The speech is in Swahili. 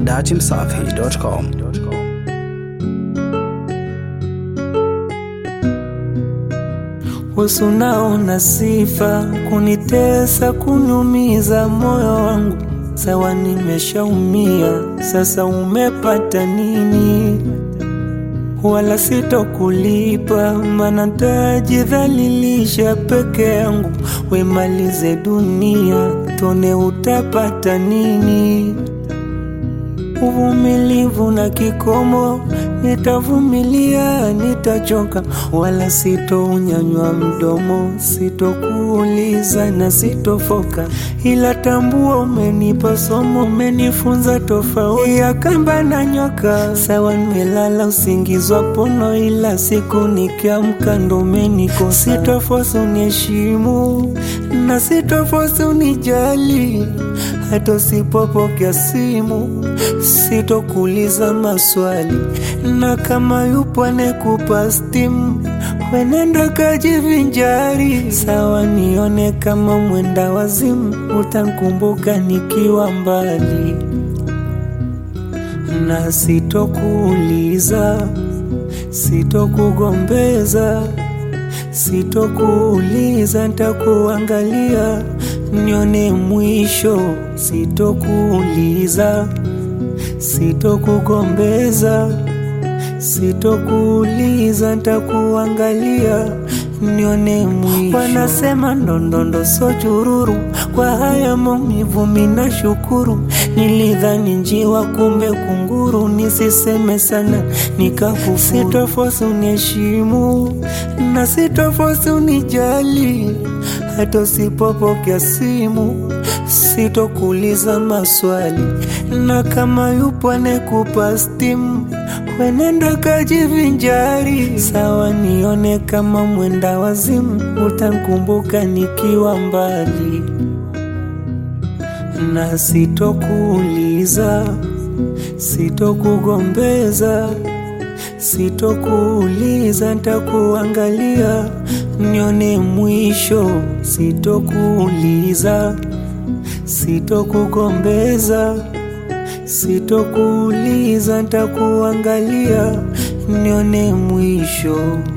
dachimsafi.com. Wesu naona sifa kunitesa, kuniumiza moyo wangu. Sawa, nimeshaumia sasa, umepata nini? Wala sitokulipa, mana tajidhalilisha peke yangu. Wemalize dunia, tone utapata nini? Uvumilivu na kikomo, nitavumilia, nitachoka, wala sitounyanywa mdomo, sitokuuliza na sitofoka, ila tambua umenipa somo, umenifunza tofauti ya kamba na nyoka. Sawa, nimelala usingizi wa pono, ila siku nikiamka ndo umenikosa. Sitofosi uniheshimu na sitofosi unijali, hata usipopokea simu sitokuuliza maswali, na kama yupo anekupa stimu, wenenda kajivinjari. Sawa, nione kama mwenda wazimu, utankumbuka nikiwa mbali, na sitokuuliza, sitokugombeza, sitokuuliza, ntakuangalia nione mwisho, sitokuuliza sitokugombeza, sitokuuliza, ntakuangalia nione mwisho. Wanasema ndondondo so chururu, kwa haya maumivu mina shukuru. Nilidhani njiwa, kumbe kunguru. Nisiseme sana nikakufuru. Sitofosi uniheshimu na sitofosi unijali, hata usipopokea simu sitokuuliza maswali, na kama yupo anekupa stimu, wenenda kajivinjari. Sawa, nione kama mwenda wazimu, utankumbuka nikiwa mbali, na sitokuuliza, sitokugombeza, sitokuuliza, ntakuangalia nione mwisho, sitokuuliza sitokugombeza, sitokuuliza, ntakuangalia nione mwisho.